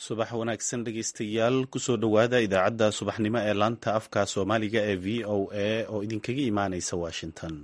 subax wanaagsan dhegeystayaal kusoo dhowaada idaacadda subaxnimo ee laanta afka soomaaliga ee v o a oo idinkaga imaaneysa washington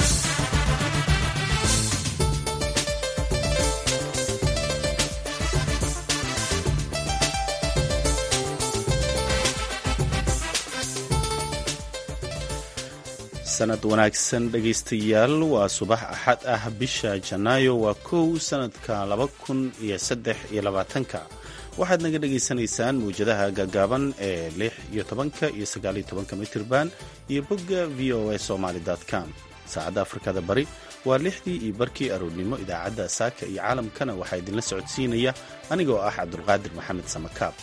sanad wanaagsan dhegeystayaal waa subax axad ah bisha janaayo waa kow sanadka laba kun iyo saddex iyo labaatanka waxaad naga dhagaysanaysaan mawjadaha gaagaaban ee lix iyo tobanka iyo sagaaliyo tobanka mitirban iyo bogga v o a somaly com saacadda afrikada bari waa lixdii iyo barkii aroornimo idaacadda saaka iyo caalamkana waxaa idinla socodsiinaya anigoo ah cabdulqaadir maxamed samakaab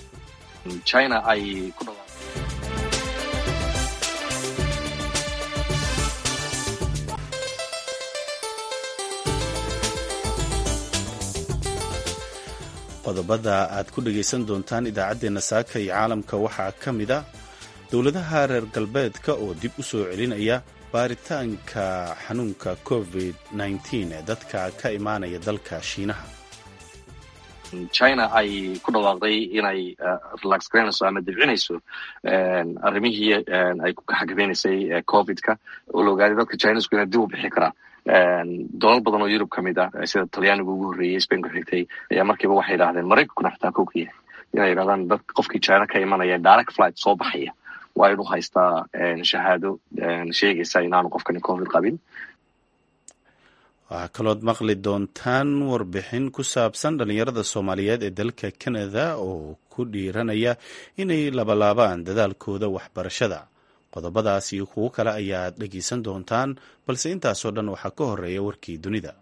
qodobada aad ku dhagaysan doontaan idaacaddeenna saaka iyo caalamka waxaa ka mid a dowladaha reer galbeedka oo dib u soo celinaya baaritaanka xanuunka covid ee dadka ka imaanaya dalka shiinaha china ay ku dhawaaqday inay relax garaynayso ama dibcinayso arrimihii ay ku xakamaynaysay covidka oo la ogaaday dadka chinesku inay dib u bixi karaan dalal badan oo yurub ka mid ah sida talyaaniga ugu horreeyey spain ku xigtay ayaa markiiba waxay yidhahdeen maraykankuna xitaa kowka yahay inay yidhahdaan dad qofkii china ka imanaya direct flight soo baxaya waa inuu haystaa shahaado sheegaysa inaanu qofkani covid qabin waxaa kalood maqli doontaan warbixin ku saabsan dhallinyarada soomaaliyeed ee dalka canada oo ku dhiiranaya inay labalaabaan dadaalkooda waxbarashada qodobadaas iyo kuwo kale ayaad dhegaysan doontaan balse intaasoo dhan waxaa ka horeeya warkii dunida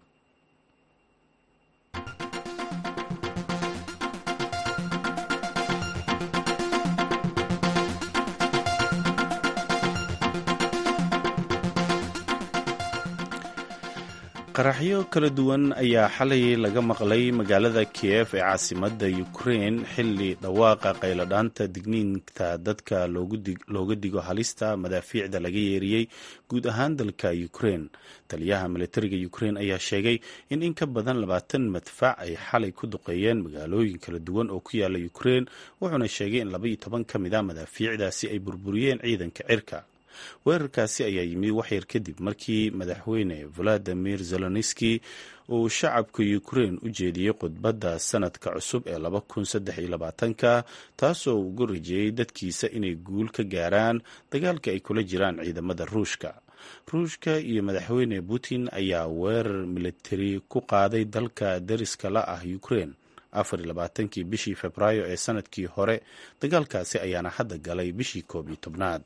qaraxyo kala duwan ayaa xalay laga maqlay magaalada kiyef ee caasimadda ukrein xilli dhawaaqa qayladhaanta digniinta dadka looga digo halista madaafiicda laga yeeriyey guud ahaan dalka ukrein taliyaha militariga ukrein ayaa sheegay in in ka badan labaatan madfac ay xalay ku duqeeyeen magaalooyin kala duwan oo ku yaala ukrein wuxuuna sheegay in labaiyo toban ka mid a madaafiicdaasi ay burburiyeen ciidanka cirka weerarkaasi ayaa yimid waxyar kadib markii madaxweyne valadimir zelenski uu shacabka ukrein u jeediyey khudbadda sanadka cusub ee laba kun saddex iyo labaatanka taasoo ugu rajeeyey dadkiisa inay guul ka gaaraan dagaalka ay kula jiraan ciidamada ruushka ruushka iyo madaxweyne putin ayaa weerar militari ku qaaday dalka dariska la ah ukrein afar iyo labaatankii bishii februaayo ee sanadkii hore dagaalkaasi ayaana hadda galay bishii koob iyo tobnaad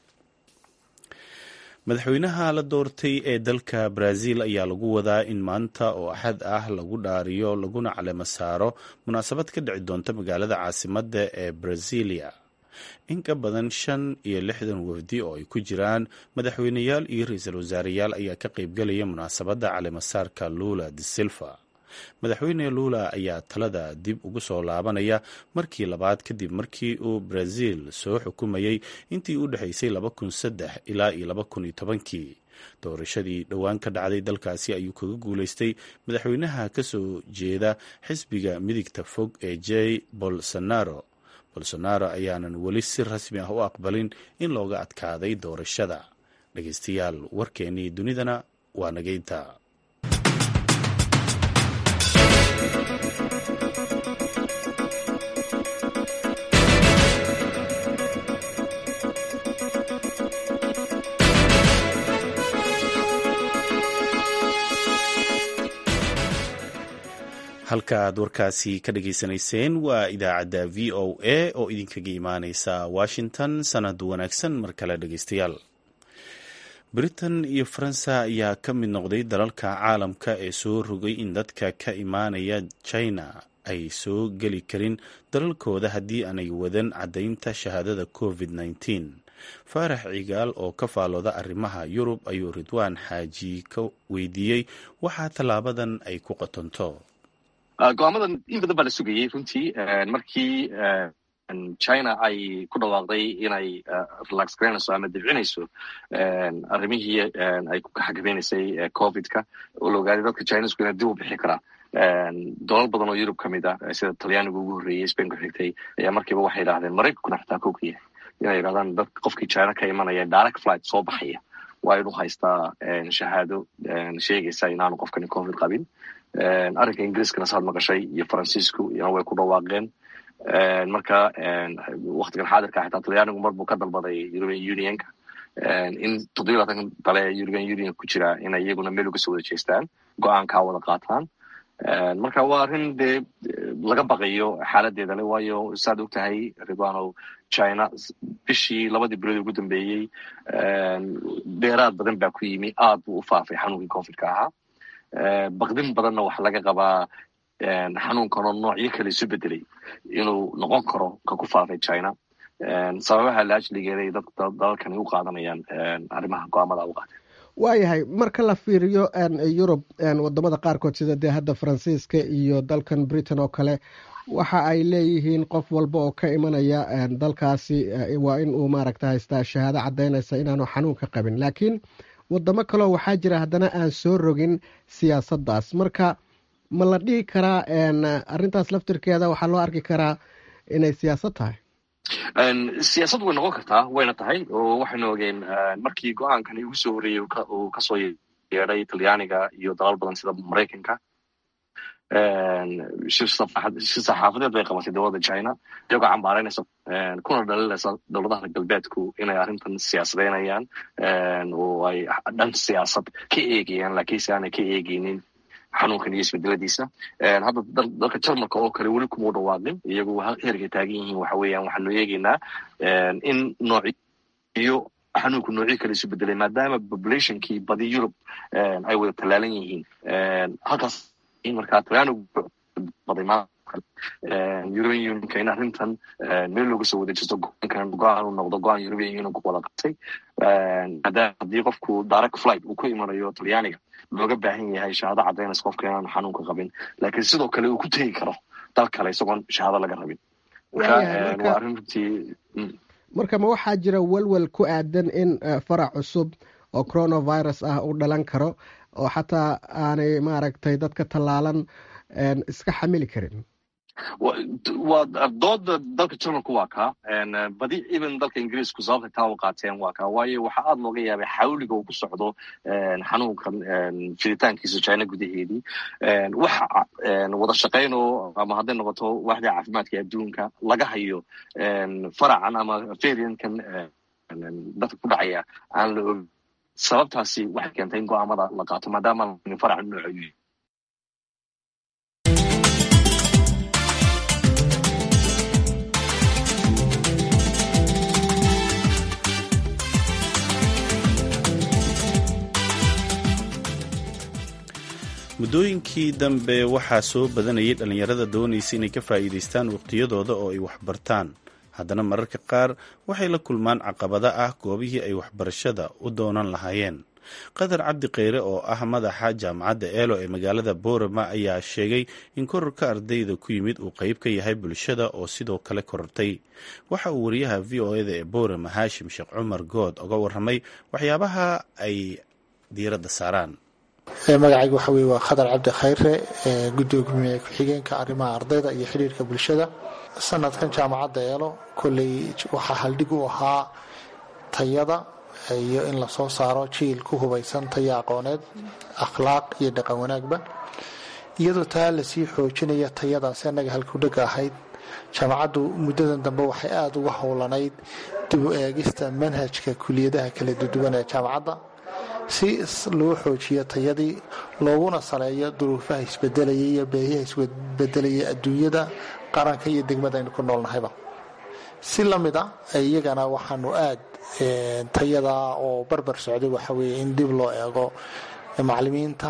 madaxweynaha la doortay ee dalka brazil ayaa lagu wadaa in maanta oo axad ah lagu dhaariyo laguna calemo saaro munaasabad ka dhici doonta magaalada caasimadda ee brazilia in ka badan shan iyo lixdan wafdi oo ay ku jiraan madaxweyneyaal iyo ra-iisul wasaareyaal ayaa ka qaybgelaya munaasabadda calemosaarka lula de silva madaxweyne lula ayaa talada dib ugu soo laabanaya markii labaad kadib markii uu brazil soo xukumayey intii u dhexaysay laba kun saddex ilaa iyo laba kun iyo tobankii doorashadii dhowaan ka dhacday dalkaasi ayuu kaga guuleystay madaxweynaha kasoo jeeda xisbiga midigta fog ee j bolsonaro bolsonaro ayaanan weli si rasmi ah u aqbalin in looga adkaaday doorashada dhegeystayaal warkeennii dunidana waa nageynta halka aad warkaasi ka dhageysanayseen waa idaacadda v o a oo idinkaga imaaneysa washington sanad wanaagsan mar kale dhegeystayaal britain iyo faransa ayaa ka mid noqday dalalka caalamka ee soo rogay in dadka ka imaanaya china ay soo geli karin dalalkooda haddii aanay wadan caddaynta shahaadada covid -19 faarax cigaal oo ka faalooda arrimaha yurub ayuu ridwaan xaaji ka weydiiyey waxaa tallaabadan ay ku qatonto go-aamadan in badan baa la sugayey runtii markii china ay ku dhawaaqday inay relax garaynayso ama dibcinayso arrimihii ay ku xakamaynaysay covidka oo la ogaaday dadka chinesku inay dib u bixi karaan dolal badan oo yurub ka mid ah sida talyaaniga ugu horreeyey spain ku xigtay ayaa markiiba waxay yidhahdeen maraykankuna xitaa kow ka yahay inay yidhahdaan dad qofkii china ka imanaya direct flight soo baxaya waa inuu haystaa shahaado sheegaysa inaanu qofkani covid qabin arrinka ingiriiskana saad maqashay iyo faransiisku iyana way ku dhawaaqeen marka waktigan xaadirka xitaa talyaanigu mar buu ka dalbaday european unionka in toddobiy labaatan dale ee european union ku jira inay iyaguna meel uga soo wada jeestaan go-aankaa wada qaataan marka waa arrin dee laga baqayo xaaladeeda le waayo saad og tahay ridwanow china bishii labadii bilood ugu dambeeyey dheeraad badan baa ku yimi aad buu u faafay xanuunkii covidka ahaa baqdin badanna waxa laga qabaa xanuunkanoo noocyo kale isu bedelay inuu noqon karo ka ku faafay china sababaha laajligeeday dalalkani u qaadanayaan arrimaha go-aamada u qaatay waayahay marka la fiiriyo yurub wadamada qaarkood sida dee hadda faransiiska iyo dalkan britain oo kale waxa ay leeyihiin qof walba oo ka imanaya dalkaasi waa in uu maaragta haystaa shahaado caddaynaysa inaanu xanuunka qabin laakiin wadamo kaleo waxaa jira haddana aan soo rogin siyaasaddaas marka ma la dhihi karaa arrintaas laftirkeeda waxaa loo arki karaa inay siyaasad tahay siyaasad way noqon kartaa wayna tahay oo waxaynu ogeen markii go-aankani ugu soo horreeyey uu kasoo yeedhay talyaaniga iyo dalal badan sida maraykanka shir saxaafadeed bay qabatay dowladda china iyagoo cambaaraynaysa kuna dhalinaysa dowladaha galbeedku inay arrintan siyaasadeynayaan oo ay dhan siyaasad ka eegayaan laakiinse aanay ka eegeynin xanuunkan iyo isbedeladiisa hadda dalka jarmalka oo kale weli kuma u dhawaaqin iyagu heerkay taagan yihiin waxa weeyaan waxaanu eegeynaa in noociyo xanuunku noocyo kale isu bedelay maadaama populationkii badi yurub ay wada tallaalan yihiin halkaas markaa talyaanigu baday european unionka in arrintan meel looga soo wada jirto go-aankan go-aan uu noqdo go-aan european unionku wada qabtay maadaama haddii qofku direct flight uu ku imanayo talyaaniga looga baahan yahay shahaado caddaynaysa qofka inaanu xanuunka qabin laakiin sidoo kale uu ku tegi karo dal kale isagoon shahaado laga rabin waa arrin runtii marka ma waxaa jira welwel ku aadan in farac cusub oo coronavirus ah uu dhalan karo oo xataa aanay maaragtay dadka tallaalan iska xamili karin waa dooda dalka jarmalku waa kaa badi even dalka ingiriisku sababtay taa u qaateen waa kaa waayo waxaa aada looga yaabay xawliga uu ku socdo xanuunkan fiditaankiisa china gudaheedii wax wada shaqayno ama hadday noqoto waaxda caafimaadka adduunka laga hayo faracan ama variantkan dadka ku dhacaya aan la og sababtaasi waxay keentay in go-aamada la qaato maadaama farac nooco muddooyinkii dambe waxaa soo badanayay dhallinyarada doonaysa inay ka faa'iidaystaan waqtiyadooda oo ay waxbartaan haddana mararka qaar waxay la kulmaan caqabada ah goobihii ay waxbarashada u doonan lahaayeen qadar cabdi kheyre oo ah madaxa jaamacadda eelo ee magaalada boorama ayaa sheegay in korarka ardayda ku yimid uu qeyb ka yahay bulshada oo sidoo kale korortay waxa uu wariyaha v o eda ee boorama haashim sheekh cumar good oga warramay waxyaabaha ay diiradda saaraan magacayga waxa weye waa khadar cabdi khayre gudoomiye ku-xigeenka arrimaha ardayda iyo xidhiirka bulshada sanadkan jaamacadda eelo kolley waxaa haldhig u ahaa tayada iyo in lasoo saaro jiil ku hubaysan taya aqooneed akhlaaq iyo dhaqan wanaagba iyadoo taa lasii xoojinaya tayadaasi annaga halkudhega ahayd jaamacaddu muddadan dambe waxay aada uga howlanayd dib u eegista manhajka kuliyadaha kala duduwan ee jaamacadda si loo xoojiyo tayadii looguna saleeyo duruufaha isbedelayay iyo beehiha isbedelayay adduunyada qaranka iyo degmada aynu ku noolnahayba si la mid a iyagana waxaanu aad tayada oo barbar socday waxa weye in dib loo eego macalimiinta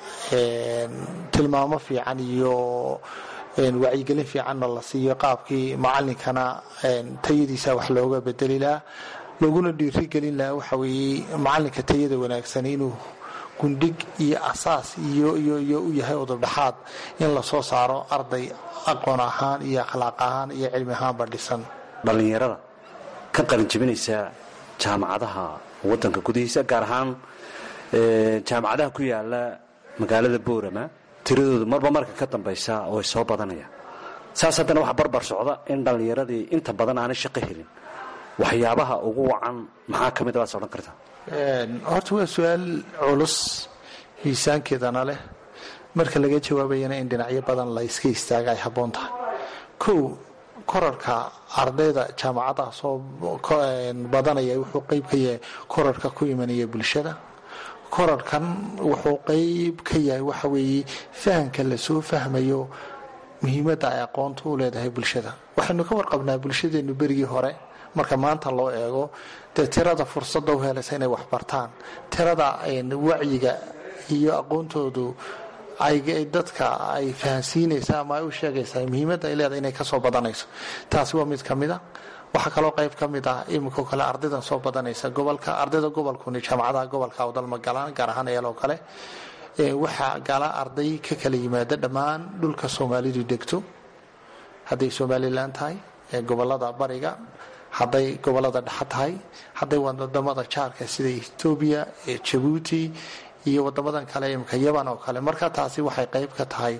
tilmaamo fiican iyo wacyigelin fiicanna la siiyo qaabkii macalinkana tayadiisa wax looga bedeli lahaa looguna dhiirigelin lahaa waxa weeye macalinka tayada wanaagsan inuu gundhig iyo asaas iyo u yahay udubdhaxaad in lasoo saaro arday aqoon ahaan iyo akhlaaq ahaan iyo cilmi ahaanba dhisan dhallinyarada ka qalinjabinaysa jaamacadaha wadanka gudihiisa gaar ahaan jaamacadaha ku yaala magaalada boorama tiradoodu marba marka ka dambaysa way soo badanayaan saas haddana waxa barbar socda in dhallinyaradii inta badan aanay shaqo helin waxyaabaha ugu wacan maxaa ka mid a baad odhan kartaa horta waa su-aal culus miisaankeedana leh marka laga jawaabayana in dhinacyo badan la iska istaaga ay habboon tahay kow korarka ardayda jaamacadaha soo badanaya wuxuu qeyb ka yahay korarka ku imanaya bulshada korarkan wuxuu qeyb ka yahay waxa weeye fahamka lasoo fahmayo muhiimadda ay aqoonta u leedahay bulshada waxaynu ka warqabnaa bulshadeenu berigii hore marka maanta loo eego dee tirada fursada u helaysa inay waxbartaan tirada wacyiga iyo aqoontoodu ay dadka ay fahansiinaysa ama ay u sheegaysaa muhiimadda ay leedahay inay kasoo badanayso taasi waa mid ka mid a waxaa kaloo qayb ka mid ah iminkao kale ardaydan soo badanaysa gobolka ardayda gobolkuni jaamacadaha gobolka awdalma galaan gaar ahaan eeloo kale waxaa gala arday ka kala yimaada dhammaan dhulka soomaalidu degto hadday somalilan tahay gobolada bariga hadday gobolada dhexa tahay hadday wadamada jaarka sida etoobiya jabuuti iyo wadamadan kale imika yaban oo kale marka taasi waxay qayb ka tahay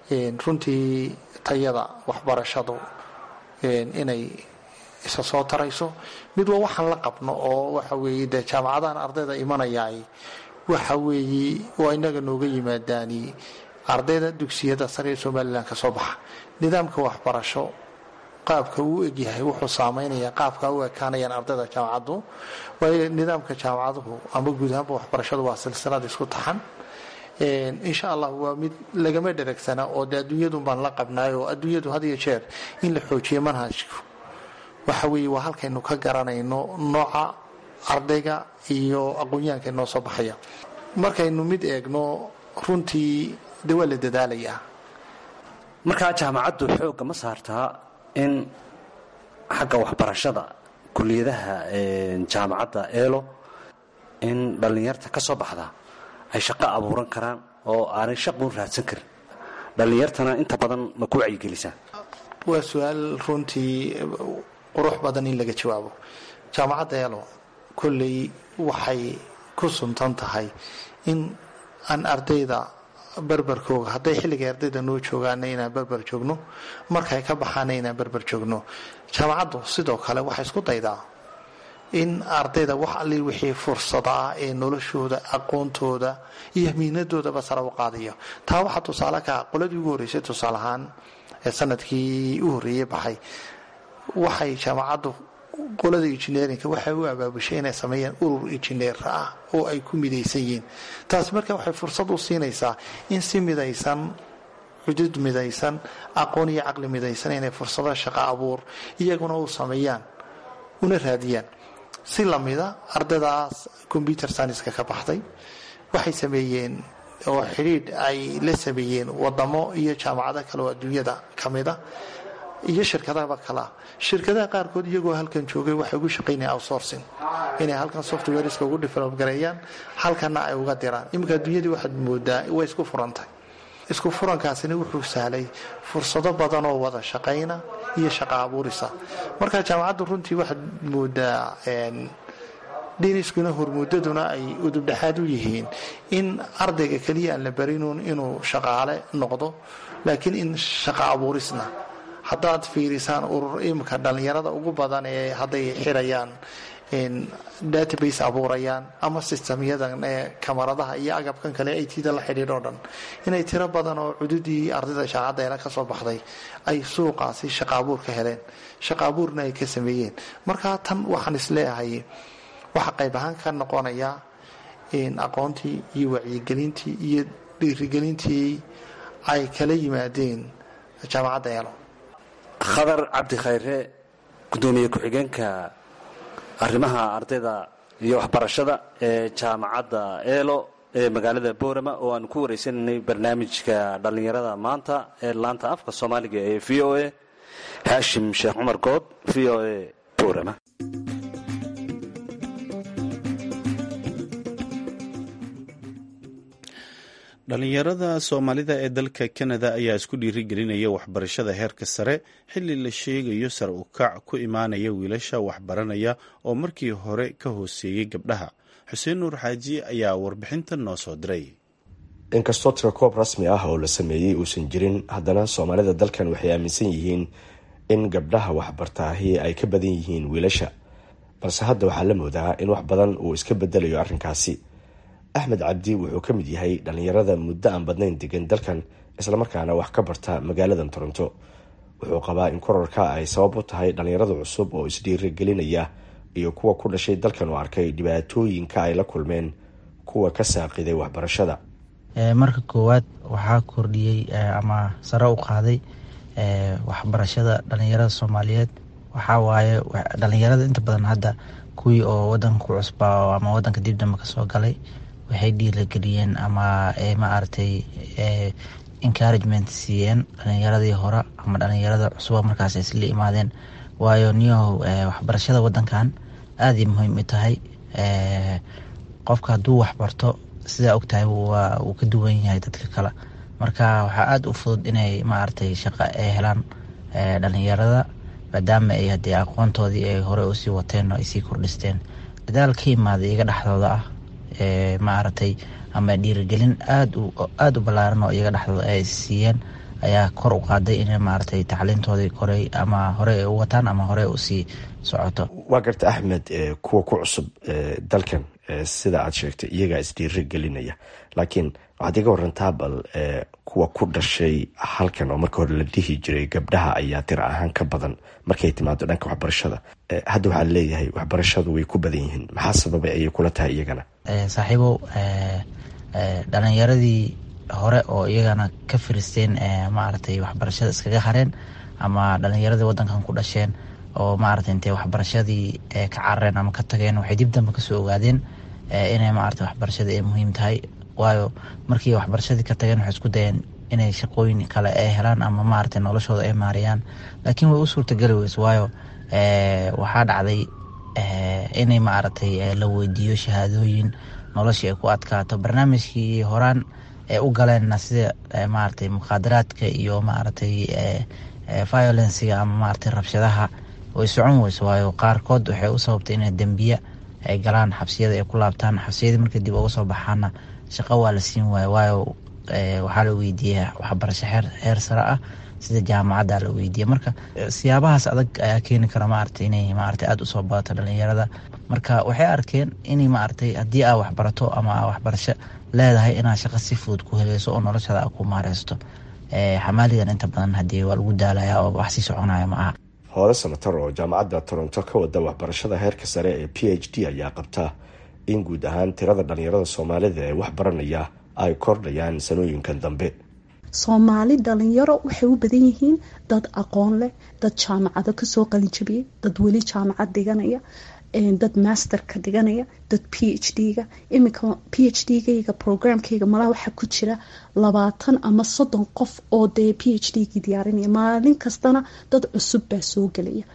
runtii tayada waxbarashadu inay isa soo tarayso mid waa waxaan la qabno oo waxa weeye dee jaamacadahan ardayda imanayaay waxa weeye waa inaga nooga yimaadaani ardayda dugsiyada sare ee somalilan ka soo baxa nidaamka waxbarasho qaabka uu egyahay wuxuu saameynaya qaabka u ekaanayaan ardayda jaamacaddu waayo nidaamka jaamacaduhu ama guud ahaanba waxbarashadu waa silsilad isku taxan insha allah waa mid lagama dheragsana oo de adduunyadun baan la qabnaay oo adduunyadu had iyo jeer in la xoojiyo manhajku waxa weeye waa halkaynu ka garanayno nooca ardayga iyo aqoonyahanka inoo soo baxaya markaynu mid eegno runtii de waa la dadaalayaa markaa jaamacaddu xoogga ma saartaa in xagga waxbarashada kuliyadaha jaamacadda eelo in dhallinyarta ka soo baxda ay shaqo abuuran karaan oo aanay shaqun raadsan karin dhallinyartana inta badan ma ku wacyigelisaa waa su-aal runtii qurux badan in laga jawaabo jaamacadda eelo kolley waxay ku suntan tahay in aan ardayda berberkooga hadday xilligay ardayda noo joogaana inaan berber joogno markay ka baxaana inaan berber joogno jaamacaddu sidoo kale waxay isku daydaa in ardayda wax alli wixii fursada ah ee noloshooda aqoontooda iyo miinadoodaba sare u qaadayo taa waxaa tusaale ka qoladii ugu horreysay tusaale ahaan ee sanadkii u horreeyey baxay waxay jaamacaddu qolada injineerinka waxay u abaabushay inay sameeyaan urur injineer ah oo ay ku midaysan yihiin taasi marka waxay fursad u siinaysaa in si midaysan xudud midaysan aqoon iyo caqli midaysan inay fursado shaqo abuur iyaguna u sameeyaan una raadiyaan si lamida ardaydaas combyuter scienska ka baxday waxay sameeyeen oo xidhiidh ay la sameeyeen wadamo iyo jaamacado kale oo adduunyada ka mida iyo shirkadahaba kalea shirkadaha qaarkood iyagoo halkan joogay waxay ugu shaqaynayaan outsourcing inay halkan softwareska ugu develop gareeyaan halkanna ay uga diraan iminka adduunyadii waxaad moodaa way isku furantahay isku furankaasina wuxuu sahlay fursado badan oo wada shaqayna iyo shaqo abuurisa marka jaamacaddu runtii waxaad moodaa dhiniskuna hormuudaduna ay udubdhexaad u yihiin in ardayga keliya aan la barinuun inuu shaqaale noqdo laakiin in shaqo abuurisna haddaad fiirisaan urur imika dhallinyarada ugu badan ee hadday xirayaan database abuurayaan ama sistemyadan ee kamaradaha iyo agabkan kale ay tida la xidhiidh oo dhan inay tiro badan oo cududii ardayda shaacadda eela ka soo baxday ay suuqaasi shaqa abuur ka heleen shaqa abuurna ay ka sameeyeen marka tan waxaan isleeyahay waxaa qayb ahaan ka noqonaya aqoontii iyo wacyigelintii iyo dhiirigelintii ay kala yimaadeen jaamacadda eelo khadar cabdi khayre gudoomiye ku-xigeenka arrimaha ardayda iyo waxbarashada ee jaamacadda eelo ee magaalada boorama oo aan ku wareysanaynay barnaamijka dhallinyarada maanta ee laanta afka soomaaliga ee v o a haashim sheekh cumar good v o a boorama dhallinyarada soomaalida ee dalka kanada ayaa isku dhiirigelinaya waxbarashada heerka sare xilli la sheegayo sare u kac ku imaanaya wiilasha waxbaranaya oo markii hore ka hooseeyey gabdhaha xuseen nuur xaaji ayaa warbixintan noo soo diray inkastoo tirakoob rasmi ah oo la sameeyey uusan jirin haddana soomaalida dalkan waxay aaminsan yihiin in gabdhaha waxbartaahi ay ka badan yihiin wiilasha balse hadda waxaa la moodaa in wax badan uu iska bedelayo arrinkaasi axmed cabdi wuxuu ka mid yahay dhallinyarada muddo aan badnayn degan dalkan islamarkaana wax ka barta magaaladan toronto wuxuu qabaa in korarka ay sabab u tahay dhallinyarada cusub oo isdhiirigelinaya iyo kuwa ku dhashay dalkan oo arkay dhibaatooyinka ay la kulmeen kuwa ka saaqiday waxbarashada marka koowaad waxaa kordhiyey ama sare u qaaday waxbarashada dhalinyarada soomaaliyeed waxaa waaye dhalinyarada inta badan hadda kuwii oo wadanka ku cusbaa ama wadanka dib dambe kasoo galay waxay dhiirageliyeen ama maaragtay encouragement siiyeen dhalinyaradii hore ama dhalinyarada cusuba markaas isla imaadeen waayo niyahow waxbarashada wadankan aaday muhiim u tahay qofka hadduu waxbarto sidaa ogtahay wuu ka duwan yahay dadka kale marka waxaa aada u fudud inay maaragtay shaqo ay helaan dhalinyarada maadaama ay hadee aqoontoodii ay hore usii wateen oo ay sii kordhisteen dadaal ka imaaday iyaga dhexdooda ah maaragtay ama dhiirigelin aad aada u ballaaran oo iyaga dhexdooda ay siiyeen ayaa kor u qaaday inay maaragtay tacliintoodii koray ama hore ay u wataan ama hore usii socoto waa garta axmed kuwa ku cusub dalkan sida aad sheegtay iyagaa isdhiiri gelinaya laakiin waxaad iga warantaa bal kuwa ku dhashay halkan oo marka hore la dhihi jiray gabdhaha ayaa tira ahaan ka badan markay timaado dhanka waxbarashada hadda waxaa leeyahay waxbarashadu way ku badan yihiin maxaa sababay ayay kula tahay iyagana saaxiibow dhalinyaradii hore oo iyagana ka firisteen maaragtay waxbarashada iskaga hareen ama dhalinyaradii wadankan ku dhasheen oo maaragtay intay waxbarashadii ka carareen ama ka tageen waxay dib dambe kasoo ogaadeen inay maaragtay waxbarashada ay muhiim tahay waayo markii waxbarashadii ka tageen waxay isku dayeen inay shaqooyin kale ay helaan ama maaragtay noloshooda ay maariyaan laakiin way u suurtageli weyse waayo waxaa dhacday inay maaragtay la weydiiyo shahaadooyin noloshii ay ku adkaato barnaamijkii horaan ee u galeenna sida maaragtay mukhaadaraadka iyo maaragtay violenciga ama maaragtay rabshadaha way socon weyso waayo qaarkood waxay u sababtay inay dembiya ay galaan xabsiyada ay ku laabtaan xabsiyadii markay dib uga soo baxaana shaqo waa la siin waayo waayo waxaa la weydiiyey waxbarasho heer sare ah sida jaamacadda la weydiiyey marka siyaabahaas adag ayaa keeni kara maaragtay inay maaragtay aada usoo badato dhalinyarada marka waxay arkeen inay maaragtay haddii aa waxbarato ama aa waxbarasho leedahay inaad shaqo si fudud ku heleyso oo noloshada a ku maareysto xamaaligan inta badan haddii waa lagu daalaya oo wax sii soconaya ma aha hoole sanatar oo jaamacadda toronto ka wada waxbarashada heerka sare ee p h d ayaa qabta in guud ahaan tirada dhalinyarada soomaalida ee wax baranaya ay kordhayaan sanooyinkan dambe soomaali dhalinyaro waxay u badan yihiin dad aqoon leh dad jaamacado kasoo qalinjabiyey dad weli jaamacad dhiganaya dad masterka dhiganaya dad p h d-ga iminka p h d-gayga programkayga malaha waxaa ku jira labaatan ama soddon qof oo dee p h d-gii diyaarinaya maalin kastana dad cusub baa soo gelaya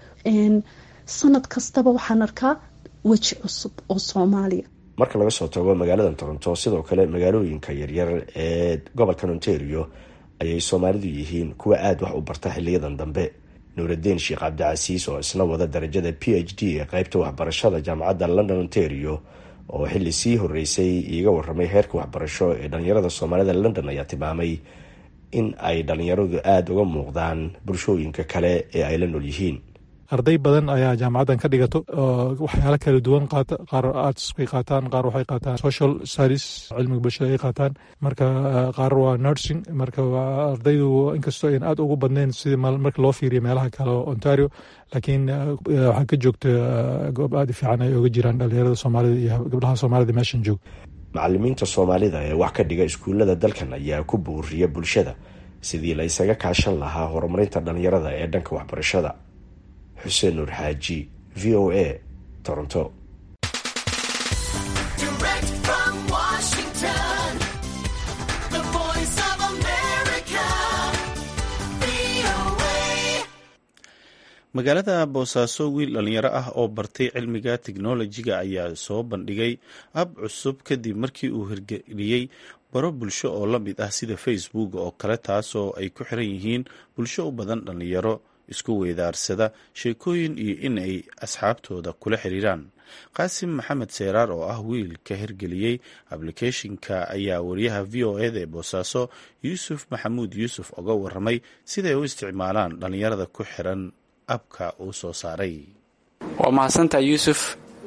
sanad kastaba waxaan arkaa weji cusub oo soomaaliya marka laga soo tago magaalada toronto sidoo kale magaalooyinka yaryar ee gobolkan ontario ayay soomaalidu yihiin kuwa aada wax u barta xiliyadan dambe nuuraddiin sheekh cabdicasiis oo isna wada darajada p h d ee qeybta waxbarashada jaamacadda london ontario oo xili sii horeysay iiga waramay heerka waxbarasho ee dhalinyarada soomaalida london ayaa tilmaamay in ay dhalinyaradu aada uga muuqdaan bulshooyinka kale ee ay la nool yihiin arday badan ayaa jaamacaddan ka dhigato waxyaalo kala duwan qaata qaar arts bay qaataan qaar waxay qaataan social studies cilmiga bulshada ay qaataan marka qaar waa nursing marka ardaydu inkastoo ayn aad ugu badnayn sidii marka loo fiiriyo meelaha kale oo ontario laakiin waxaa ka joogta goob aada fiican ay oga jiraan dhalinyarada soomaalida iyo gabdhaha soomaalida meeshan joog macalimiinta soomaalida ee wax ka dhiga iskuullada dalkan ayaa ku buuriya bulshada sidii la isaga kaashan lahaa horumarinta dhalinyarada ee dhanka waxbarashada xuseen nuur xaaji v o a toronto magaalada boosaaso wiil dhalinyaro ah oo bartay cilmiga teknolojiga ayaa soo bandhigay ab cusub kadib markii uu hirgeliyey baro bulsho oo la mid ah sida facebook oo kale taasoo ay ku xiran yihiin bulsho u badan dhalinyaro isku weydaarsada sheekooyin iyo in ay asxaabtooda kula xiriiraan qaasim maxamed seyraar oo ah wiil ka hirgeliyey ablicathonka ayaa wariyaha v o eda ee boosaaso yuusuf maxamuud yuusuf oga waramay siday u isticmaalaan dhallinyarada ku xiran abka uu soo saaray waa mahadsantaa yuusuf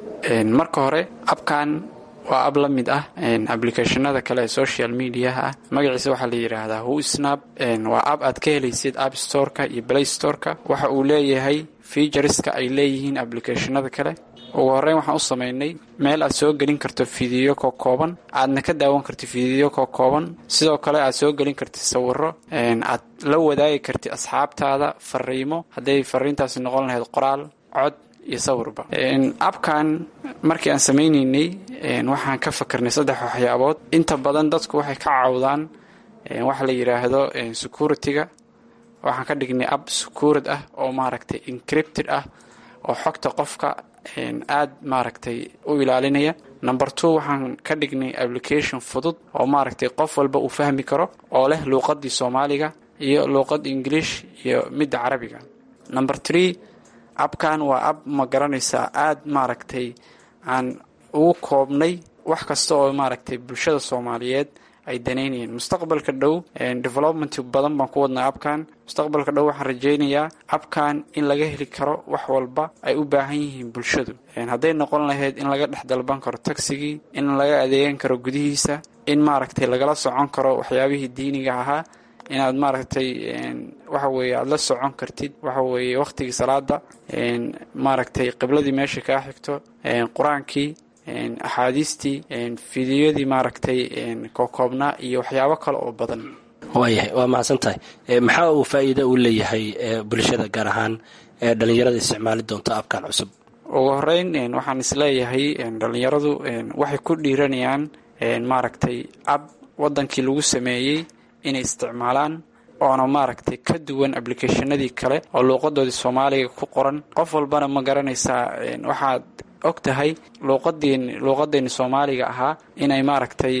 marka hore abkan waa ab la mid ah ablicathonada kale ee social mediaha ah magaciisa waxaa la yidhaahdaa wsnap waa ab aad ka helaysid app storeka iyo play storeka waxa uu leeyahay featureska ay leeyihiin ablicathonada kale ugu horreyn waxaan u samaynay meel aad soo gelin karto fidiyo koo kooban aadna ka daawan kartid fidiyo koo kooban sidoo kale aad soo gelin kartid sawiro aad la wadaagi kartid asxaabtaada fariimo hadday fariintaasi noqon lahayd qoraal cod iyo sawirba abkan markii aan samaynaynay waxaan ka fakarnay saddex waxyaabood inta badan dadku waxay ka cawdaan waxa la yidhaahdo security-ga waxaan ka dhignay ab securid ah oo maaragtay encrypted ah oo xogta qofka aad maaragtay u ilaalinaya number two waxaan ka dhignay application fudud oo maaragtay qof walba uu fahmi karo oo leh luuqadii soomaaliga iyo luuqada ingiliish iyo midda carabiga number three abkan waa ab ma garanaysaa aad maaragtay aan ugu koobnay wax kasta oo maaragtay bulshada soomaaliyeed ay danaynayeen mustaqbalka dhow development badan baan ku wadnaa abkan mustaqbalka dhow waxaan rajaynayaa abkan in laga heli karo wax walba ay u baahan yihiin bulshadu hadday noqon lahayd in laga dhex dalban karo tagsigii in laga adeegan karo gudihiisa in maaragtay lagala socon karo waxyaabihii diiniga ahaa inaad maaragtay waxa weeye aada la socon kartid waxa weeye wakhtigii salaada maaragtay qibladii meesha kaa xigto qur-aankii axaadiistii fidiyadii maaragtay kookoobnaa iyo waxyaabo kale oo badan waayahay waa mahadsan tahay maxaa uu faa'iida u leeyahay bulshada gaar ahaan dhalinyarada isticmaali doonta abkan cusub ugu horeyn waxaan isleeyahay dhalinyaradu waxay ku dhiiranayaan maaragtay ab wadankii lagu sameeyey inay isticmaalaan oona maaragtay ka duwan ablicathonadii kale oo luuqadoodii soomaaliga ku qoran qof walbana ma garanaysaa waxaad og tahay luuqadeen luuqadeenni soomaaliga ahaa inay maaragtay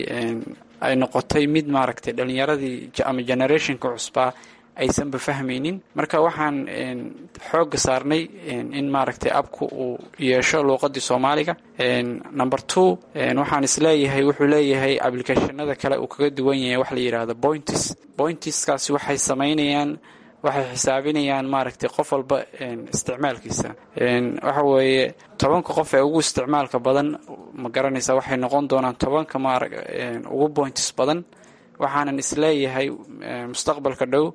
ay noqotay mid maaragtay dhalinyaradii ama generationka cusbaa aysanba fahmaynin marka waxaan xoogga saarnay in maaragtay abku uu yeesho luuqadii soomaaliga number two waxaan isleeyahay wuxuu leeyahay ablicathonada kale uu kaga duwan yahay wax la yidhaahdo pointis pointiskaasi waxay samaynayaan waxay xisaabinayaan maaragtay qof walba isticmaalkiisa waxa weeye tobanka qof ee ugu isticmaalka badan ma garanaysa waxay noqon doonaan tobanka maara ugu pointis badan waxaanan isleeyahay mustaqbalka dhow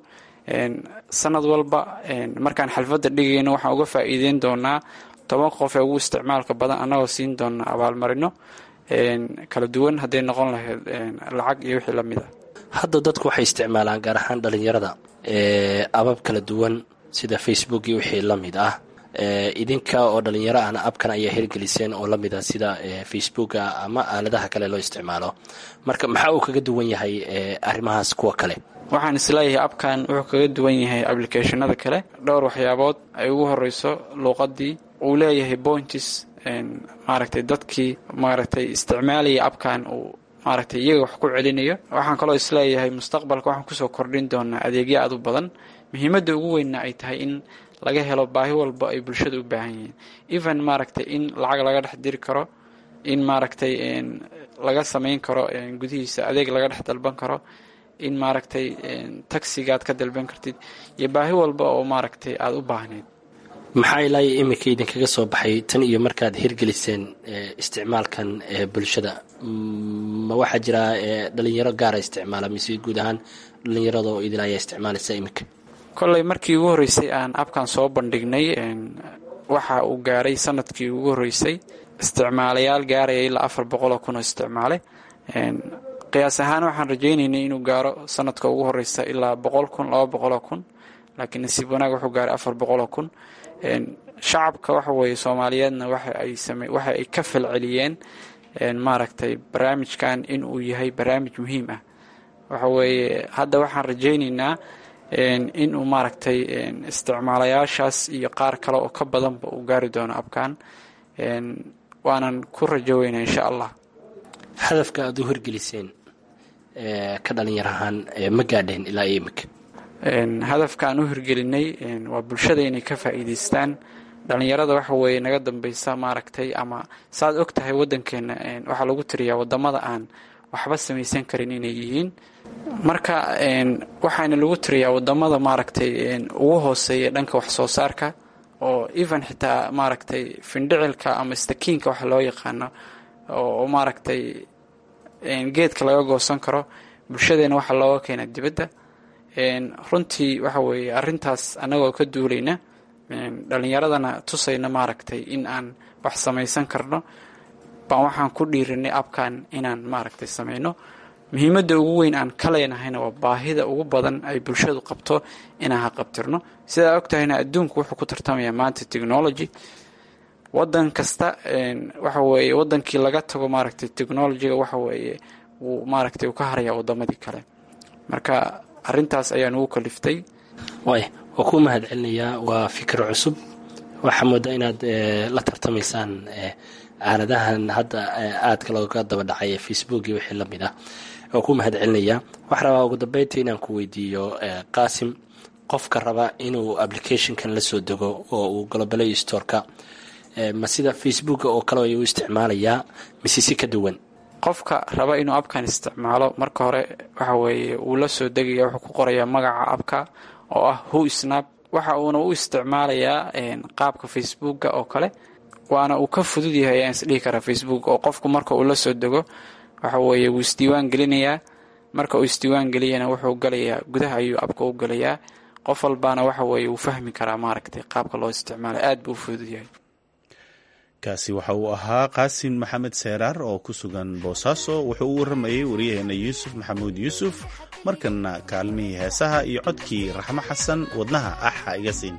sanad walba markaan xalfadda dhigayno waxaan uga faa'iideyn doonaa tobanka qof ee ugu isticmaalka badan annagoo siin doona abaalmarino kala duwan hadday noqon lahayd lacag iyo wixii lamid ah hadda dadku waxay isticmaalaan gaar ahaan dhalinyarada abab kala duwan sida facebook iyo wixii la mid ah idinka oo dhalinyaro ahna abkan ayaa hirgeliseen oo lamid ah sida facebooka ama aaladaha kale loo isticmaalo marka maxaa uu kaga duwan yahay arrimahaas kuwa kale waxaan isleeyahay abkan wuxuu kaga duwan yahay ablicathonada kale dhowr waxyaabood ay ugu horeyso luuqadii uu leeyahay pointis maaragtay dadkii maaragtay isticmaalaya abkan uu maaragtay iyaga wax ku celinayo waxaan kaloo isleeyahay mustaqbalka waxaan kusoo kordhin doonaa adeegyo aad u badan muhiimadda ugu weynna ay tahay in laga helo baahi walba ay bulshada u baahan yihiin even maaragtay in lacag laga dhex diri karo in maaragtay laga samayn karo gudihiisa adeeg laga dhex dalban karo in maaragtay tagsigaad ka dalban kartid iyo baahi walba oo maaragtay aada u baahneyd maxaa ilaayo iminka idinkaga soo baxay tan iyo markaad hirgeliseen isticmaalkan bulshada ma waxaa jira dhalinyaro gaara isticmaala mise guud ahaan dhalinyarada oo idin ayaa isticmaalaysa iminka kolley markii ugu horreysay aan abkan soo bandhignay waxa uu gaaray sanadkii ugu horreysay isticmaalayaal gaaraya ilaa afar boqol oo kun oo isticmaale qiyaas ahaan waxaan rajaynaynay inuu gaaro sanadka ugu horeysa ilaa boqol kun laba boqoloo kun laakiin nasiib wanaag wuxuu gaaray afar boqoloo kun shacabka waxa weeye soomaaliyeedna waxa ay same waxa ay ka falceliyeen maaragtay barnaamijkan in uu yahay barnaamij muhiim ah waxa weeye hadda waxaan rajaynaynaa in uu maaragtay isticmaalayaashaas iyo qaar kale oo ka badanba uu gaari doono abkan waanan ku rajo weynaa insha allah hadafka aada u hirgeliseen ka dhalinyar ahaan ma gaadheen ilaa iyo iminka hadafka aan u hirgelinay waa bulshada inay ka faa'iidaystaan dhallinyarada waxa weeye naga dambeysa maaragtay ama saaad og tahay waddankeena waxaa lagu tiriyaa wadamada aan waxba samaysan karin inay yihiin marka waxaana lagu tiriyaa wadamada maaragtay ugu hooseeya dhanka wax soo saarka oo even xitaa maaragtay findhicilka ama stakiinka waxa loo yaqaano oo maaragtay geedka laga goosan karo bulshadeena waxaa looga keena dibadda runtii waxa weeye arrintaas annagoo ka duulayna dhallinyaradana tusayna maaragtay in aan wax samaysan karno baan waxaan ku dhiirinay abkan inaan maaragtay samayno muhiimadda ugu weyn aan ka leenahayna waa baahida ugu badan ay bulshadu qabto inaan haqabtirno sidaa ogtahayna adduunku wuxuu ku tartamayaa maanta technology wadan kasta waxa weeye wadankii laga tago maaragtay technologyga waxa weeye wuu maaragtay uu ka harayaa wadamadii kale marka arrintaas ayaan ugu kaliftay waay waa kuu mahad celinayaa waa fikir cusub waxaa moodaa inaad la tartamaysaan aaladahan hadda aadka looga daba dhacay ee facebook iyo wixii lamid ah waa kuu mahad celinayaa waxaa rabaa ugu dambeyntii inaan ku weydiiyo qaasim qofka raba inuu applicationkan la soo dego oo uu globalayo storeka ma sida facebook oo kale ayuu isticmaalayaa mise si ka duwan qofka raba inuu abkan isticmaalo marka hore waxa weeye wuu la soo degaya wuxuu ku qorayaa magaca abka oo ah who snap waxa uuna u isticmaalayaa qaabka facebooka oo kale waana uu ka fudud yahay ayaan isdhihi karaa facebook oo qofku marka uu la soo dego waxa weeye wuu isdiiwaan gelinayaa marka uu isdiiwaan geliyana wuxuu galayaa gudaha ayuu abka u galayaa qof walbaana waxa weeye wuu fahmi karaa maaragtay qaabka loo isticmaala aad buu u fudud yahay kaasi waxa uu ahaa qaasim maxamed seeraar oo ku sugan boosaaso wuxuu u waramayey waryaheena yuusuf maxamuud yuusuf markana kaalmihii heesaha iyo codkii raxmo xasan wadnaha axa iga siin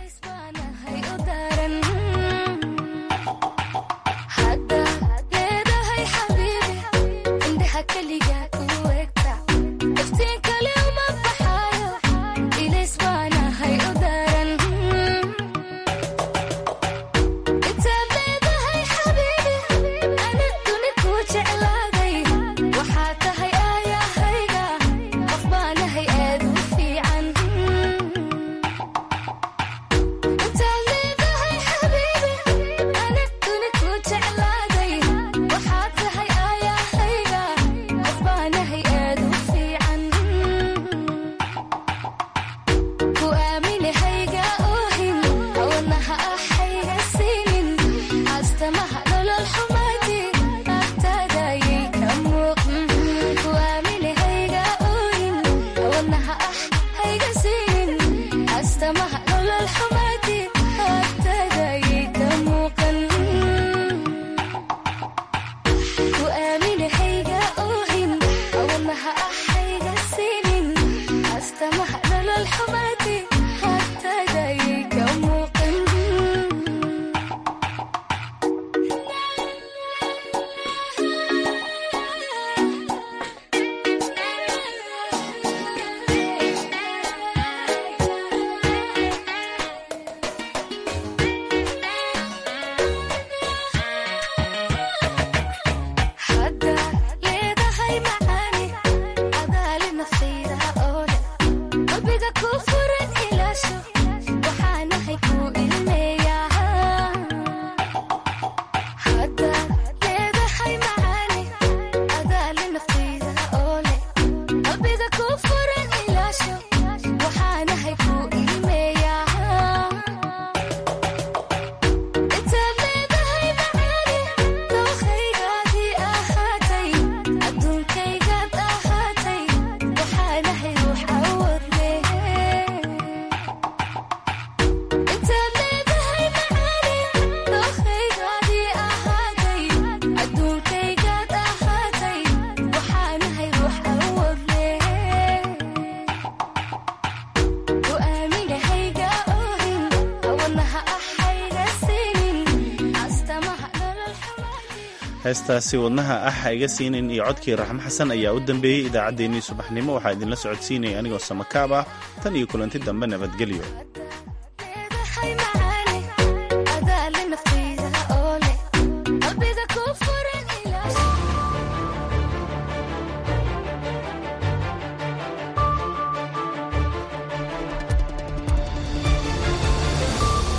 heestaasi wadnaha ah ha iga siinin iyo codkii raxmo xasan ayaa u dambeeyey idaacaddeenii subaxnimo waxaa idinla socodsiinaya anigoo samakaab ah tan iyo kulanti dambe nabadgelyo